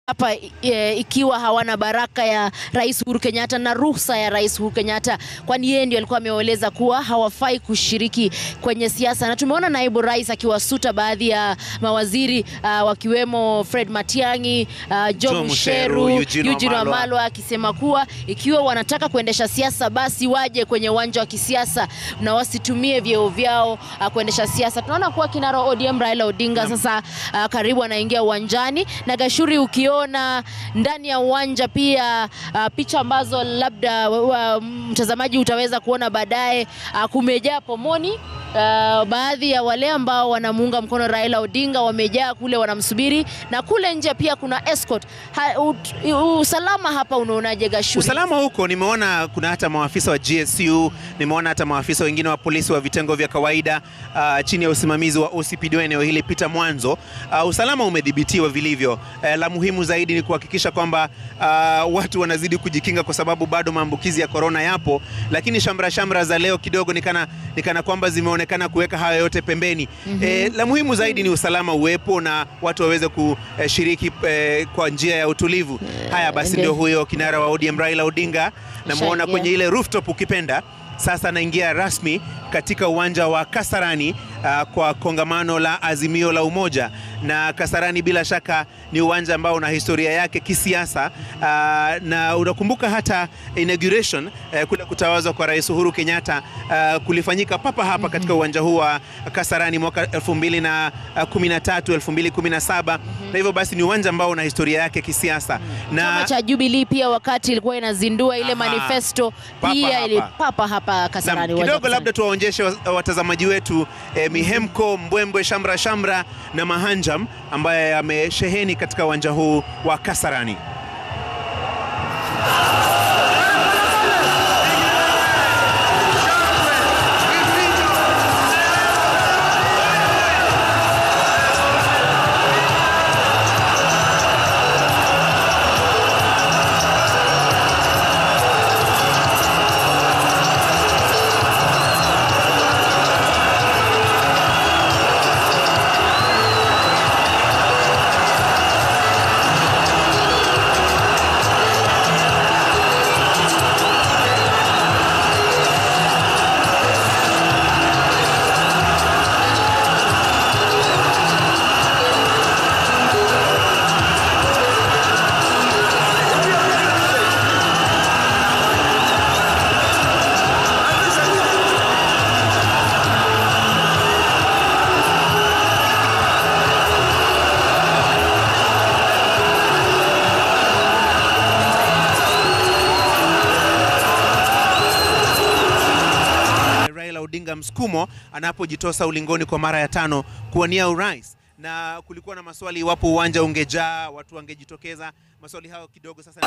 hapa e, ikiwa hawana baraka ya Rais Uhuru Kenyatta na ruhusa ya Rais Uhuru Kenyatta, kwani yeye ndio alikuwa ameeleza kuwa hawafai kushiriki kwenye siasa, na tumeona naibu rais akiwasuta baadhi ya mawaziri uh, wakiwemo Fred Matiang'i, uh, Joe Joe Musheru, Musheru, Eugene Eugene Wamalwa. Wamalwa akisema kuwa ikiwa wanataka kuendesha siasa basi waje kwenye uwanja wa kisiasa na wasitumie vyeo vyao uh, kuendesha siasa. Tunaona kuwa kinara wa ODM Raila Odinga sasa uh, karibu anaingia uwanjani na Gashuri, ukiona ndani ya uwanja pia uh, picha ambazo labda uh, mtazamaji utaweza kuona baadaye uh, kumejaa pomoni uh, baadhi ya wale ambao wanamuunga mkono Raila Odinga wamejaa kule wanamsubiri, na kule nje pia kuna escort. Ha, ut, usalama hapa unaonaje Gashuri? Usalama huko nimeona kuna hata maafisa wa GSU, nimeona hata maafisa wengine wa polisi wa vitengo vya kawaida uh, chini ya usimamizi wa OCPD wa eneo hili Peter Mwanzo. Uh, usalama umedhibitiwa vilivyo. Uh, la muhimu zaidi ni kuhakikisha kwamba uh, watu wanazidi kujikinga kwa sababu bado maambukizi ya korona yapo, lakini shamra shamra za leo kidogo nikana, nikana kwamba zimeonekana kuweka hayo yote pembeni. Eh, la muhimu zaidi ni usalama uwepo na watu waweze kushiriki eh, kwa njia ya utulivu. Haya basi, ndio. ndio huyo kinara wa ODM Raila Odinga namuona Ashaingia. kwenye ile rooftop ukipenda. Sasa anaingia rasmi katika uwanja wa Kasarani uh, kwa kongamano la Azimio la Umoja. Na Kasarani bila shaka ni uwanja ambao una historia yake kisiasa uh, na unakumbuka hata inauguration uh, kule kutawazwa kwa Rais Uhuru Kenyatta uh, kulifanyika papa hapa katika uwanja huu wa Kasarani mwaka 2013 2017 na hivyo basi ni uwanja ambao una historia yake kisiasa Chama na cha Jubilee pia wakati ilikuwa inazindua ile Aha. manifesto Papa pia hapa. ilipapa hapa Kasarani. Naam, uwanja wa kidogo labda Kasarani. tuwaonyeshe wa- watazamaji wetu eh, mihemko, mbwembwe, shamra shamra na mahanjam ambaye amesheheni katika uwanja huu wa Kasarani. Raila Odinga msukumo anapojitosa ulingoni kwa mara ya tano kuwania urais, na kulikuwa na maswali iwapo uwanja ungejaa watu wangejitokeza. Maswali hayo kidogo sasa